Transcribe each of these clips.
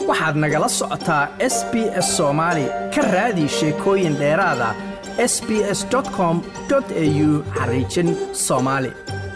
waxaad nagala socotaa s b s soomaali ka raadi sheekooyin dheeraada s b s com au xariijin soomaali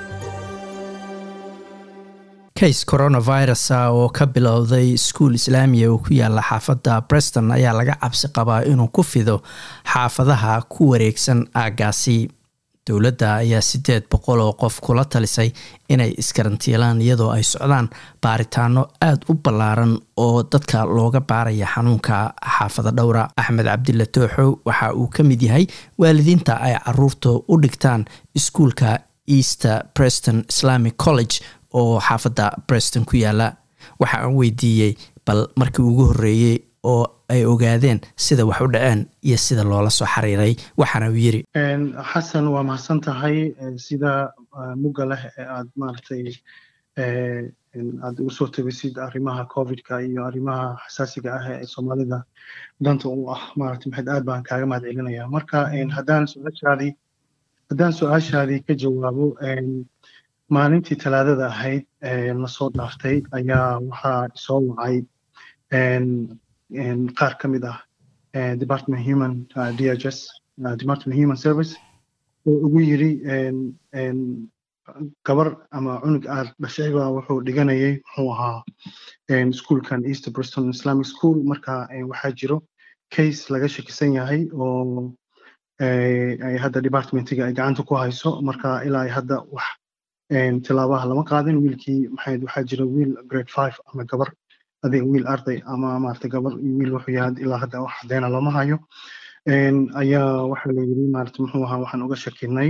kays coronavirus oo ka bilowday iskuul islaamiya oo ku yaala xaafadda breston ayaa laga cabsi qabaa inuu ku fido xaafadaha ku wareegsan aaggaasi dowladda ayaa siddeed boqol oo qof kula talisay inay iskarantiilaan iyadoo ay socdaan baaritaano aada u ballaaran oo dadka looga baaraya xanuunka xaafada dhowra axmed cabdilla tooxo waxa uu ka mid yahay waalidiinta ay caruurta u dhigtaan iskuulka easter preston islamic college oo xaafadda breston ku yaala waxa aan weydiiyey bal markii ugu horreeyey oo ay ogaadeen sida wax u dhaceen iyo sida loola soo xiriiray waxaana uu yiri xasan waa mahadsan tahay sida mugga leh ee aad maaragtay aad ugu soo tabisid arrimaha covidka iyo arrimaha xasaasiga ah ee soomaalida danta u ah maaragtay maxayd aad baan kaaga mahad celinaya marka haddaan su-aashaadii haddaan su-aashaadii ka jawaabo maalintii talaadada ahayd na soo dhaaftay ayaa waxaa soo wacay qaar ka mid ah department human d h s department human service oo ugu yiri gabar ama cunug aad dhashayba wuxuu dhiganayay muxuu ahaa ischoolkan east briston islamic school marka waxaa jiro case laga shakisan yahay oo ay hadda departmentiga ay gacanta ku hayso marka ilaa ay hadda wax tilaabaha lama qaadin wiilkii maxay waxaa jira wiil grade five ama gabar adiga wiil arday ama maarata gabar iyo wiil wuxuu yahay ilaa hadda wax cadeyna lama hayo ayaa waxaa la yiri maarata muxuu ahaa waxaan uga shakinay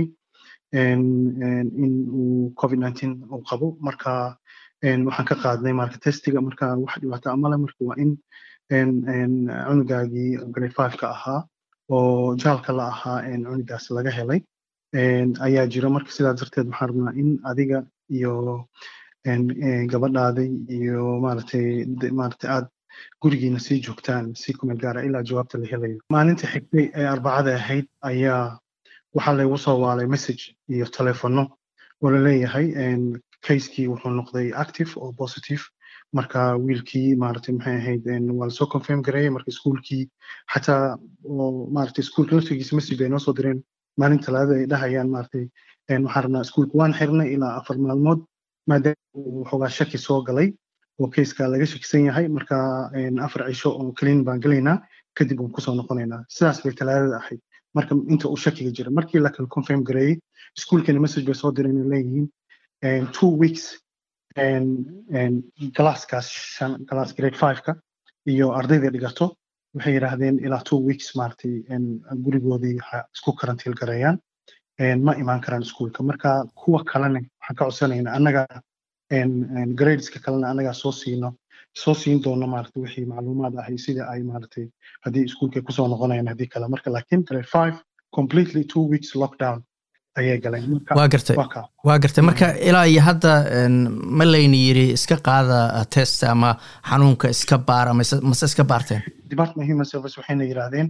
in uu covid nineteen uu qabo marka waxaan ka qaadnay marka testiga marka wax dhibaato amale marka waa in cunugaagii grade five ka ahaa oo jaalka la ahaa cunugaas laga helay ayaa jira marka sidaa darteed waxaan rabnaa in adiga iyo gabadhaaday iyo maaragtay maaragtay aad gurigiina sii joogtaan si kumeel gaara ilaa jawaabta la helayo maalinta xigtay ee arbacada ahayd ayaa waxaa laygu soo waalay message iyo telefono oo laleeyahay casekii wuxuu noqday active oo positive marka wiilkii maaragtay maxay ahayd waa lasoo confirm gareeyay marka iskuulkii xataa oo maaragtay iskuulka laftigiisa message bay noo soo direen maalin talaadada ay dhahayaan maaragtay waxaan rabnaa iskuulka waan xirnay ilaa afar maalmood maadaama uu xoogaa shaki soo galay oo kayska laga shakisan yahay marka afar cisho oo clean baan gelaynaa kadib waan kusoo noqonaynaa sidaas bay talaadada ahayd marka inta uu shakiga jira markii la kala confirm gareeyey iskuulkani message bay soo direen leeyihiin two weeks galaaskaas shan galaas grade five-ka iyo ardayda dhigato waxay yidhaahdeen ilaa two weeks maaragtay gurigoodii isku karantiil gareeyaan ma imaan karaan iskuulka marka kuwa kalena waxaan ka codsanaynaa annaga gradeska kalena annagaa soo siino soo siin doono maaragtay wixii macluumaad ahay sida ay maaragtay haddii iskuulka kusoo noqonayaan haddii kale marka laakiin grade five completely two weeks lockdown ayay galeen waa gartay waa gartay marka ilaa iyo hadda ma layna yiri iska qaada test ama xanuunka iska baara mase iska baarteen department human service waxayna yidhaahdeen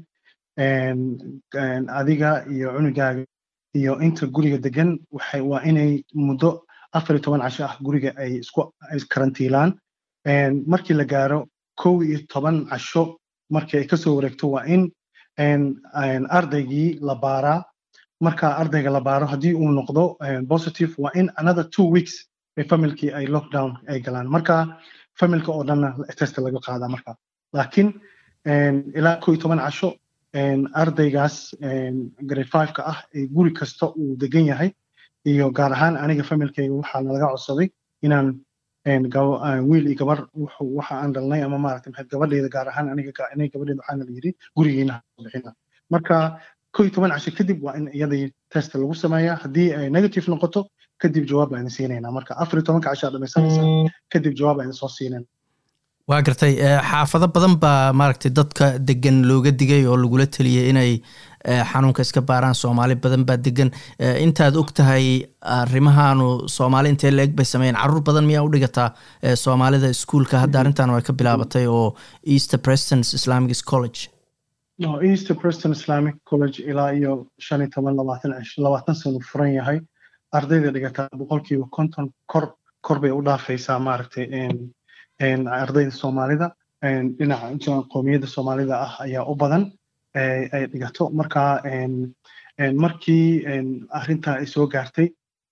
adiga iyo cunugaaga iyo inta guriga degan waxay waa inay muddo afar iyo toban casho ah guriga ay isku karantiilaan markii la gaaro kow iyo toban casho markii ay kasoo wareegto waa in ardaygii la baaraa marka ardayga la baaro haddii uu noqdo positive waa in another two weeks ay familkii ay lockdown ay galaan marka familka oo dhanna test laga qaadaa marka laakiin ilaa kow iyo toban casho ardaygaas grade five-ka ah ee guri kasta uu degan yahay iyo gaar ahaan aniga familkayga waxaa nalaga codsaday inaan wiil iyo gabar waxa aan dhalnay ama maaragtay maxayd gabadhayda gaar ahaan aniga aniga gabadhayda waxaana la yidhi gurigiina bixina marka kow iyo toban casho kadib waa in iyadii test lagu sameeyaa haddii ay negative noqoto kadib jawaab ayna siinaynaa marka afar iyo tobanka casho aad dhamaysanaysa kadib jawaab ayna soo siinayna waa gartay xaafado badan baa maaragtay dadka degan looga digay oo lagula teliyay inay xanuunka iska baaraan soomaali badan baa degan intaad og tahay arrimahaanu soomaali intee la eg bay sameeyeen caruur badan miyaa u dhigataa soomaalida iskuulka hadda arrintan ay ka bilaabatay oo easter preston islamic college no easter preston islamic college ilaa iyo shan iyo toban labaatan labaatan sano furan yahay ardayda dhigataa boqolkiiba konton kor kor bay u dhaafaysaa maaragtay ardayda soomaalida dhinaca qoomiyadda soomaalida ah ayaa u badan ay dhigato marka markii arrinta ay soo gaartay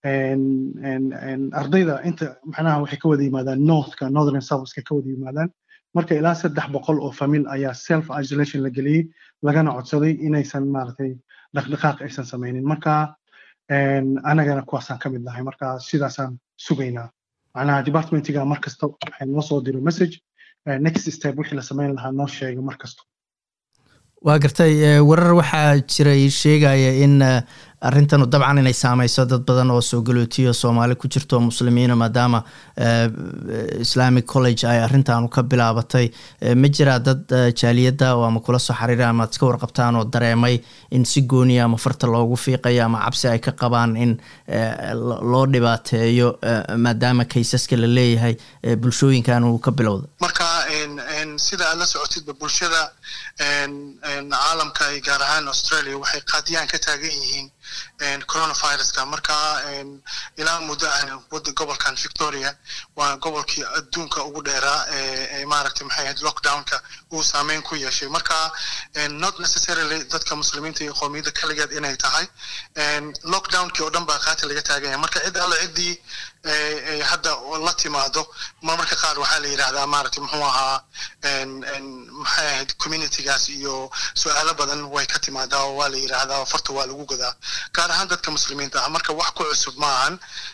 ardayda inta macnaha waxay ka wada yimaadaan northka northern southka ka wada yimaadaan marka ilaa saddex boqol oo famil ayaa self isolation la geliyey lagana codsaday inaysan maaragtay dhaqdhaqaaq aysan samaynin marka anagana kuwaasaan ka mid nahay marka sidaasaan sugaynaa macnaha departmentiga mar kasta waxay noo soo diro message next step wixii la samayn lahaa noo sheega mar kasta waa gartay warar waxaa jiray sheegaya in arrintanu dabcan inay saameyso dad badan oo soo galootiyo soomaali ku jirto muslimiina maadaama islamic college ay arrintaanu ka bilaabatay ma jiraa dad jaaliyadda oo ama kula soo xiriira ama ad iska warqabtaan oo dareemay in si gooniya ama farta loogu fiiqayo ama cabsi ay ka qabaan in loo dhibaateeyo maadaama kaysaska la leeyahay bulshooyinkan uu ka bilowda marka sida aad la socotidba bulshada caalamka gaar ahaan australia waxay qaadiyaan ka taagan yihiin coronaviruska marka ilaa muddo ah wada gobolkan victoria waa gobolkii adduunka ugu dheeraa ee maaragtay maxay ahayd lockdownka uu saameyn ku yeeshay marka not necessarily dadka muslimiinta iyo qoomiyadda kaligeed inay tahay lockdownkii oo dhan baa qaati laga taagan yahay marka cid alle ciddii hadda la timaado marmarka qaar waxaa la yidhahdaa maaragtay muxuu ahaa maxay ahayd communitygaas iyo su-aalo badan way ka timaadaa oo waa la yidhaahdaa farta waa lagu godaa gaar ahaan dadka muslimiinta ah marka wax ku cusub ma ahan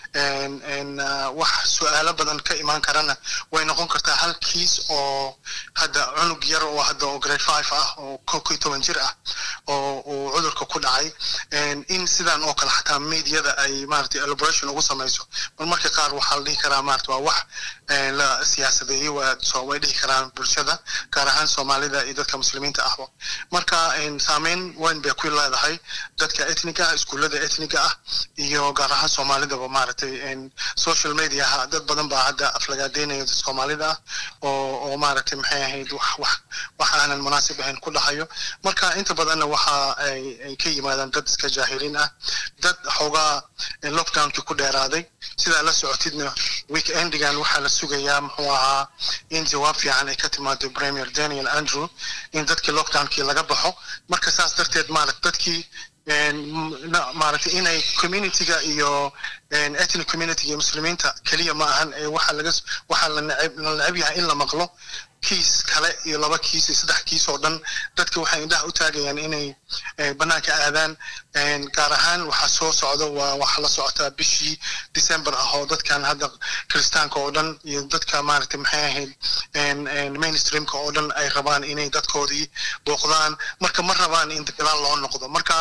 wax su-aalo badan ka imaan karana way noqon kartaa hal kiis oo hadda cunug yar oo hadda oo grade five ah oo kow toban jir ah oo uu cudurka ku dhacay in sidan oo kale xataa mediada ay maaragtay elaboration ugu samayso bal marka qaar waxaa la dhihi karaa maarata waa wax la siyaasadeeyey way dhihi karaan bulshada gaar ahaan soomaalida iyo dadka muslimiinta ahba marka saameyn weyn bay ku leedahay dadka etniga ah iskuullada etniga ah iyo gaar ahaan soomaalidaba maaragtay social mediaha dad badan baa hadda aflagaadeynaya soomaalida ah oo oo maaragtay maxay ahayd wax wax wax aanan munaasib ahayn ku dhahayo marka inta badanna waxa ay ay ka yimaadaan dad iska jaahiliin ah dad xoogaa lockdownkii ku dheeraaday sidaa la socotidna weekendigan waxaa la sugayaa muxuu ahaa in jawaab fiican ay ka timaado premier daniel andrew in dadkii lockdownkii laga baxo marka saas darteed maaragt dadkii maaragtay inay communityga iyo ethnic community iyo muslimiinta keliya ma ahan ee waxaa laga waxaa la neceb la neceb yahay in la maqlo kiis kale iyo laba kiis iyo saddex kiis oo dhan dadka waxay indhaha u taagayaan inay bannaanka aadaan gaar ahaan waxaa soo socda waa waxaa la socotaa bishii december ah oo dadkan hadda kiristaanka oo dhan iyo dadka maaragtay maxay ahayd mainstreamka oo dhan ay rabaan inay dadkoodii booqdaan marka ma rabaan in dagaal loo noqdo marka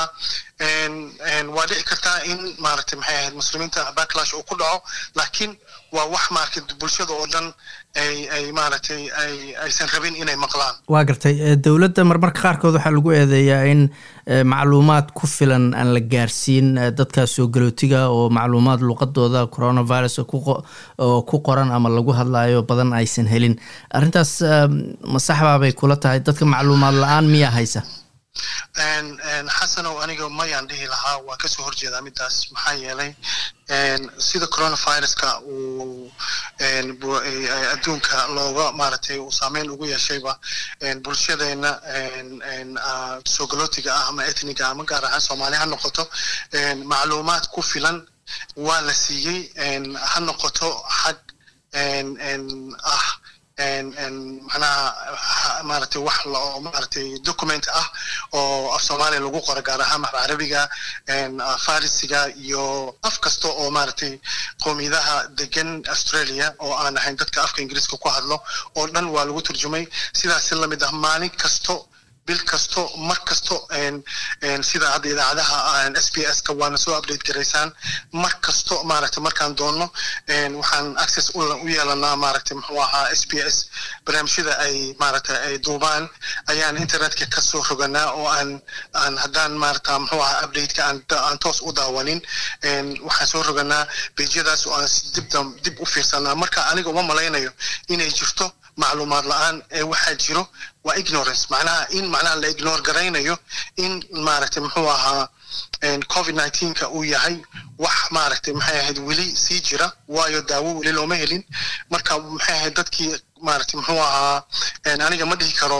waa dhici kartaa in maaragtay maxay ahayd muslimiinta backlash uu ku dhaco laakiin waa wax maaragtay bulshada oo dhan ay ay maaragtay ay aysan rabin inay maqlaan waa gartay dowladda marmarka qaarkood waxaa lagu eedeeyaa in macluumaad ku filan aan la gaarsiin dadka soo galootiga oo macluumaad luqadooda coronavirus oo ku qoran ama lagu hadlayo badan aysan helin arrintaas masaxbaabay kula tahay dadka macluumaad la-aan miyaa haysa xasanow aniga mayaan dhihi lahaa waan kasoo horjeedaa midaas maxaa yeelay sida coronaviruska uu adduunka looga maaragtay uu saameyn ugu yeeshayba bulshadeena soo galootiga ah ama etniga ama gaar ahaan soomaali ha noqoto macluumaad ku filan waa la siiyey ha noqoto xag ah macnaha maaragtay wax oo maaragtay document ah oo af soomaaliya lagu qoro gaar ahaan af carabiga farisiga iyo af kasta oo maaragtay qoomiyadaha degan australia oo aan ahayn dadka afka ingiriiska ku hadlo oo dhan waa lagu turjumay sidaas si lamid ah maalin kasto bil kasto mar kasto sida hadda idaacadaha s b s ka waana soo update garaysaan mar kasto maaragtay markaan doonno waxaan access u yeelanaa maaragtay muxuu ahaa s b s barnaamijyada ay maaragtay ay duubaan ayaan internetka kasoo roganaa oo aan aan haddaan maaragta muxuu ahaa updateka aan aan toos u daawanin waxaan soo roganaa bejyadaas oo aan dib dib u fiirsanaa marka aniga uma malaynayo inay jirto macluumaad la-aan ee waxaa jiro waa ignorance macnaha in macnaha la ignore garaynayo in maaragtay muxuu ahaa covid nineteenka uu yahay wax maaragtay maxay ahayd weli sii jira waayo daawo weli looma helin marka maxay ahayd dadkii maaragtay muxuu ahaa aniga ma dhihi karo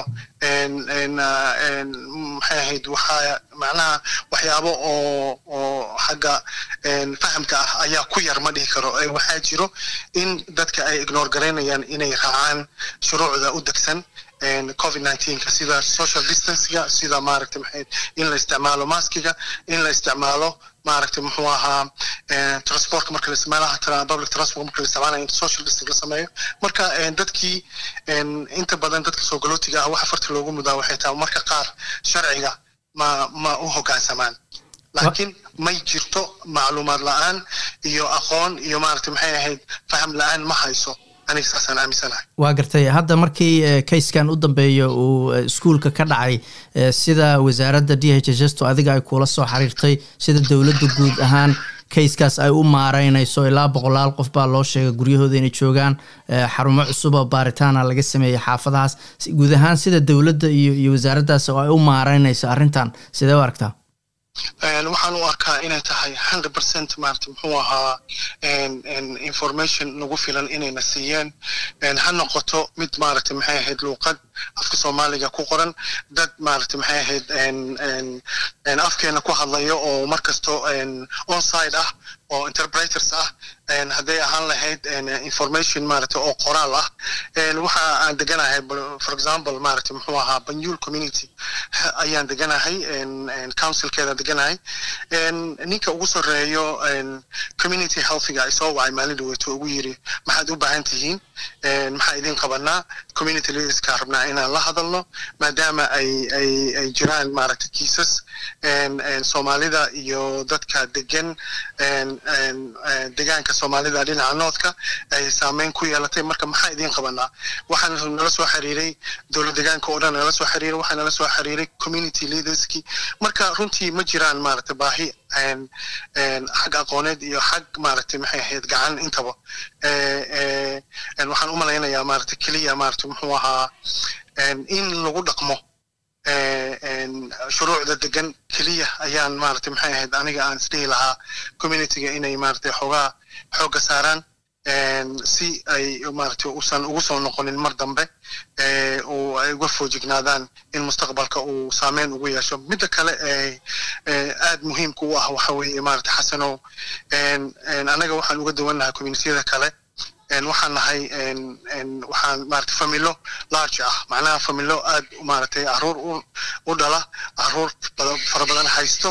maxay ahayd waxaa macnaha waxyaabo oo oo xagga fahamka ah ayaa ku yar ma dhihi karo waxaa jiro in dadka ay ignore garaynayaan inay raacaan shuruucda u degsan covid nineteenka sida social distancega sida maaragtay maxay in la isticmaalo maskiga in la isticmaalo maaragtay muxuu ahaa transportka marka la isticmaalaha public transport marka la isticmaalayo in social distance la sameeyo marka dadkii inta badan dadka soo galootiga ah waxa farta loogu mudaa waxay tahay marka qaar sharciga ma ma u hoggaansamaan laakiin may jirto macluumaad la-aan iyo aqoon iyo maaragtay maxay ahayd faham la-aan ma hayso aniga saasaan aaminsanahay waa gartay hadda markii kayskan u dambeeya uu iskuolka ka dhacay sida wasaaradda d h s to adiga ay kula soo xiriirtay sida dowladda guud ahaan kayskaas ay u maareynayso ilaa boqolaal qof baa loo sheegay guryahooda inay joogaan xarumo cusub oo baaritaana laga sameeyey xaafadahaas guud ahaan sida dowladda iyo iyo wasaaraddaas oo ay u maareynayso arrintan sidee u aragtaa waxaan u arkaa inay tahay hundred percent maarata muxuu ahaa information nagu filan inayna siiyeen ha noqoto mid maaragtay maxay ahayd luuqad afka soomaaliga ku qoran dad maaragtay maxay ahayd afkeena ku hadlayo oo mar kasto onside ah oo interpreters ah hadday ahaan lahayd information maaragtay oo qoraal ah waxa aan deganahay for example maaragtay muxuu ahaa banyul community ayaan deganahay councilkeeda deganahay ninka ugu soreeyo community healthiga ay soo wacay maalin dhaweeto ugu yiri maxaad u baahan tihiin maxaa idin qabanaa community leaderska rabnaa inaan la hadalno maadaama ay ay ay jiraan maaragtay kiisas soomaalida iyo dadka degan degaanka soomaalida dhinaca noodka ay saameyn ku yeelatay marka maxaa idin qabanaa waxaan nala soo xiriiray dowlad degaanka oo dhan nala soo xiriiray waxaa nala soo xiriiray community leaderski marka runtii ma jiraan maaragtay baahi xag aqooneed iyo xag maaragtay maxay ahayd gacan intaba waxaan u malaynayaa maaragtay keliya maaragtay muxuu ahaa in lagu dhaqmo shuruucda degan keliya ayaan maaragtay maxay ahayd aniga aan isdhihi lahaa communityga inay maaragtay xoogaa xoogga saaraan si ay maaragtay usan ugu soo noqonin mar dambe oo ay uga foojignaadaan in mustaqbalka uu saameyn ugu yeesho midda kale aad muhiimka u ah waxa weeye maaragtay xasanow anaga waxaan uga duwannahay communitiyada kale waxaan nahay waxaan maaragtay familo large ah macnaha familo aad maaragtay caruur u dhala caruur fara badan haysto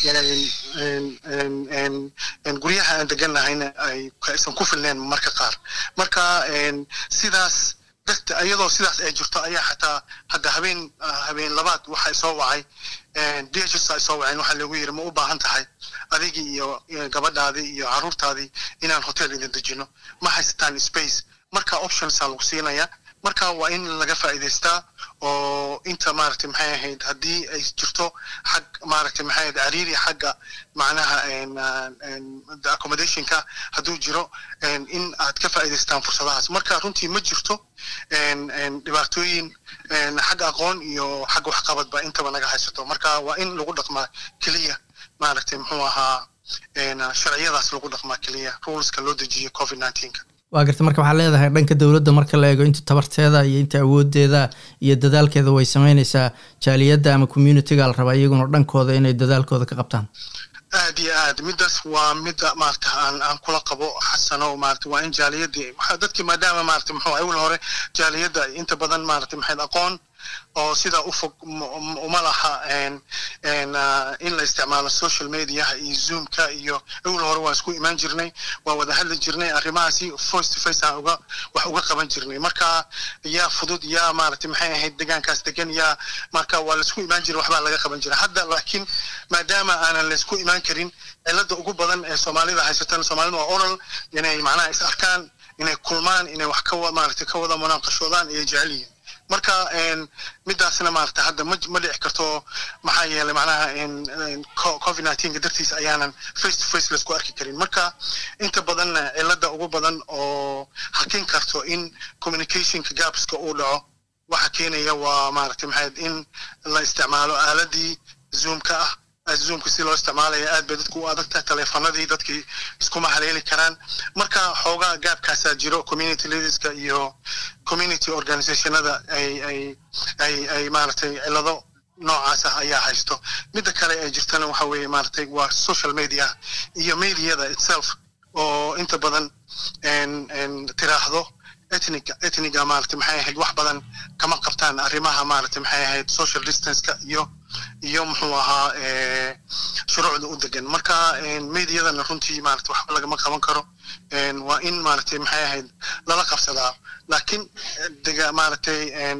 guryaha aan deganahayna aysan ku filneen marka qaar marka sidaas dadka iyadoo sidaas ay jirto ayaa xataa hadda habeen habeen labaad waxay soo wacay dhs ay soo waceen waxaa lagu yiri ma u baahan tahay adigii iyo gabadhaadii iyo caruurtaadii inaan hotel idin dejino ma haysataan space marka optionsaa lagu siinaya marka waa in laga faa'iidaystaa oo inta maaragtay maxay ahayd haddii ay jirto xag maaragtay maxay ahayd cariiri xagga macnaha accommodationka hadduu jiro in aad ka faa'iidaystaan fursadahaas marka runtii ma jirto dhibaatooyin xagga aqoon iyo xagga waxqabadba intaba naga haysato marka waa in lagu dhaqmaa keliya maaragtay muxuu ahaa sharciyadaas lagu dhaqmaa keliya ruleska loo dejiyo covid nineteenka waa garta marka waxaa leedahay dhanka dowladda marka la eego inta tabarteeda iyo inta awoodeeda iyo dadaalkeeda way sameyneysaa jaaliyadda ama communityga la rabaa iyaguna dhankooda inay dadaalkooda ka qabtaan aad iyo aad midaas waa mida maarata aan aan kula qabo xasano maarata waa in jaaliyadii dadkii maadaama maarata muxuu awal hore jaaliyadda inta badan maarata maxayd aqoon oo sidaa u fog uma laha in la isticmaalo social mediaha iyo zoomka iyo awal hore waan isku imaan jirnay waan wada hadli jirnay arrimahaasi face to face aan uga wax uga qaban jirnay marka yaa fudud yaa maaragtay maxay ahayd degaankaas degan yaa marka waa laisku imaan jiray waxbaa laga qaban jiray hadda laakiin maadaama aanan laisku imaan karin cilada ugu badan ee soomaalida haysatan soomaalida waa oral inay macnaha is arkaan inay kulmaan inay wax ka maaragtay ka wada munaaqashoodaan ayay jecel yihiin marka midaasna maarata hadda ma ma dhici karto maxaa yeelay macnaha covid nineteenka dartiisa ayaanan face to face laisku arki karin marka inta badanna cilada ugu badan oo hakin karto in communicationka gapska uu dhaco waxa keenaya waa maaragtay maxayd in la isticmaalo aaladii zoomka ah zoomka si loo isticmaalaya aad bay dadku u adagtahay taleefanadii dadkii iskuma haleeli karaan marka xoogaa gaabkaasaa jiro community leaderska iyo community organizationada ay ay ay ay maaragtay cilado noocaas ah ayaa haysto midda kale ee jirtana waxa weeye maaragtay waa social media iyo mediada itself oo inta badan tiraahdo etniga etniga maaragtay maxay ahayd wax badan kama qabtaan arrimaha maaragtay maxay ahayd social distanceka iyo iyo muxuu ahaa shuruucda u degan marka mediadana runtii maaragtay waxba lagama qaban karo waa in maaragtay maxay ahayd lala qabsadaa laakiin dega maaragtay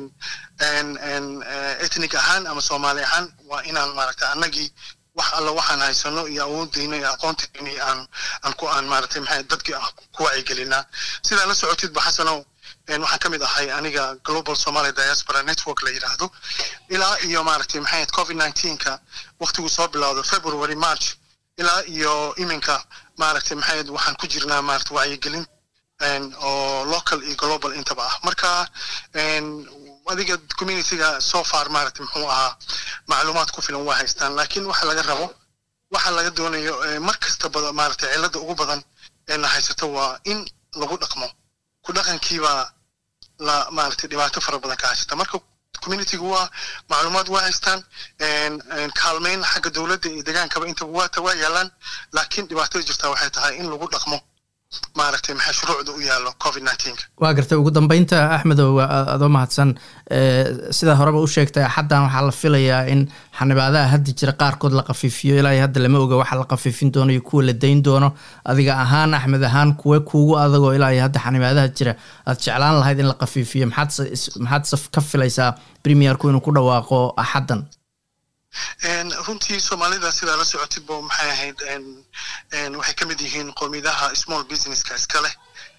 etnig ahaan ama soomaali ahaan waa inaan maaragtay annagii wax alla waxaan haysano iyo awoodeyna iyo aqoonteena iyo aan aan ku aan maaragtay maxay dadkii ku wacyigelinaa sidaa la socotidba xasanow waxaan ka mid ahay aniga global somalia diaspora network la yidhaahdo ilaa iyo maaragtay maxay ahayd covid nineteenka waktigu soo bilowdo february march ilaa iyo iminka maaragtay maxay ahayd waxaan ku jirnaa maaragtay wacyigelin oo local iyo global intaba ah marka adiga communityga so far maaragtay muxuu ahaa macluumaad ku filan waa haystaan laakiin waxa laga rabo waxa laga doonayo mar kastaba maaragtay cilada ugu badan ee na haysato waa in lagu dhaqmo ku dhaqankiibaa la maaragtay dhibaato fara badan ka haysata marka communitygu waa macluumaad waa haystaan kaalmeyn xagga dowladda iyo degaankaba intaba waata waa yaalaan laakiin dhibaatada jirtaa waxay tahay in lagu dhaqmo maaragtay maxay shuruucda u yaallo covid nineteenka waa gartay ugu dambeynta axmedow adoo mahadsan sidaa horeba u sheegtay xaddan waxaa la filayaa in xanibaadaha hadda jira qaarkood la qafiifiyo ilaa hadda lama oga waxa la qafiifin doono iyo kuwa la dayn doono adiga ahaan axmed ahaan kuwe kuugu adagoo ilaa hadda xanibaadaha jira aad jeclaan lahayd in la qafiifiyo maxaad maxaad ka filaysaa premierku inuu ku dhawaaqo axaddan runtii soomaalida sidaa la socotidba maxay ahayd waxay ka mid yihiin qowmiyadaha small businesska iska leh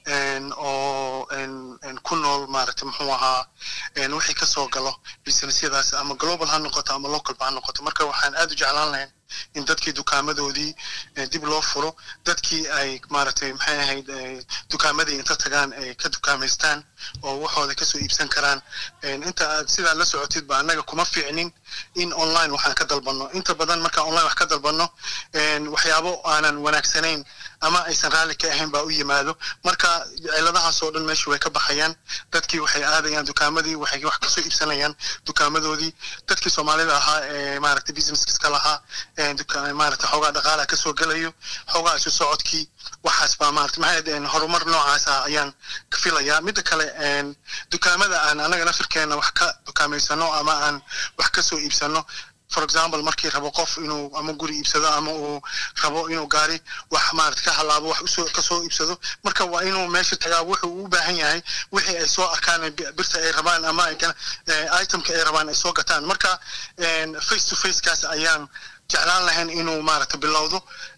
oo ku nool maaragtay muxuu ahaa wixii kasoo galo businessyadaas ama global ha noqoto ama localba ha noqoto marka waxaan aad u jeclaan lahayn in dadkii dukaamadoodii dib loo furo dadkii ay maaragtay maxay ahayd dukaamadii inta tagaan ay ka dukaamaystaan oo waxooda kasoo iibsan karaan inta aad sidaa la socotidba annaga kuma fiicnin in online waxaan ka dalbanno inta badan markaan online wax ka dalbanno waxyaabo aanan wanaagsanayn ama aysan raalli ka ahayn baa u yimaado marka ciladahaas oo dhan meesha way ka baxayaan dadkii waxay aadayaan dukaamadii waxay wax kasoo iibsanayaan dukaamadoodii dadkii soomaalida ahaa ee maaragtay businesska lahaa maaragtay xoogaa dhaqaalaha kasoo gelayo xoogaa isu socodkii waxaas baa maaragtay maxay horumar noocaas ah ayaan ka filayaa midda kale dukaamada aan anaga nafirkeena wax ka dukaamaysano ama aan wax kasoo iibsano for example markii rabo qof inuu ama guri iibsado ama uu rabo inuu gaari wax maarata ka halaabo wax usoo kasoo iibsado marka waa inuu meesha tagaa wuxuu u baahan yahay wixii ay soo arkaan birta ay rabaan ama itemka ay rabaan ay soo gataan marka face to face kaas ayaan jeclaan lahayn inuu maaragta bilowdo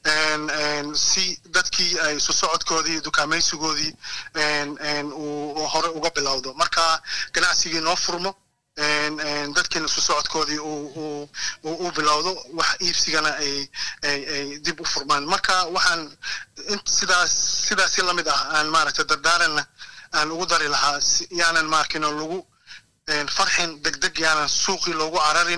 si dadkii ay isu socodkoodii dukaamaysigoodii uu hore uga bilowdo marka ganacsigii noo furmo dadkiina isu socodkoodii u bilowdo wax iibsigana ay ay dib u furmaan marka waxaan sidaas sidaasi lamid ah aan maaragtay dardaaranna aan ugu dari lahaa yaanan maarkino lagu farxin degdeg yaanan suuqii loogu cararin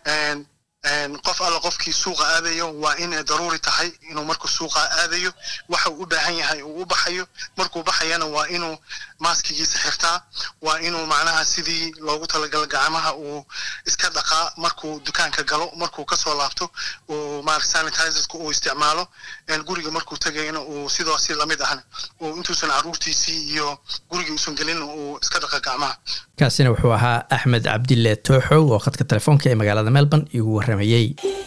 qof alla qofkii suuqa aadayo waa inay daruuri tahay inuu markuu suuqa aadayo waxa uu u baahan yahay uu u baxayo markuu baxayana waa inuu maaskigiisa xirtaa waa inuu macnaha sidii loogu talagala gacmaha uu iska dhaqaa markuu dukaanka galo markuu kasoo laabto uu maarata sanitizerka uu isticmaalo guriga markuu tegayna uu sidoasi lamid ahna uu intuusan caruurtiisii iyo gurigii uusan gelin uu iska dhaqa gacmaha kaasina wuxuu ahaa axmed cabdille tooxow oo khadka telefoonka ee magaalada melbourne igu warramayey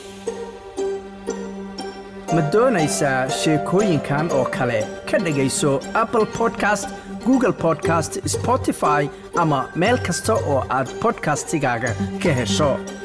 ma doonaysaa sheekooyinkan oo kale ka dhegayso apple podcast google podcast spotify ama meel kasta oo aad bodkastigaaga ka hesho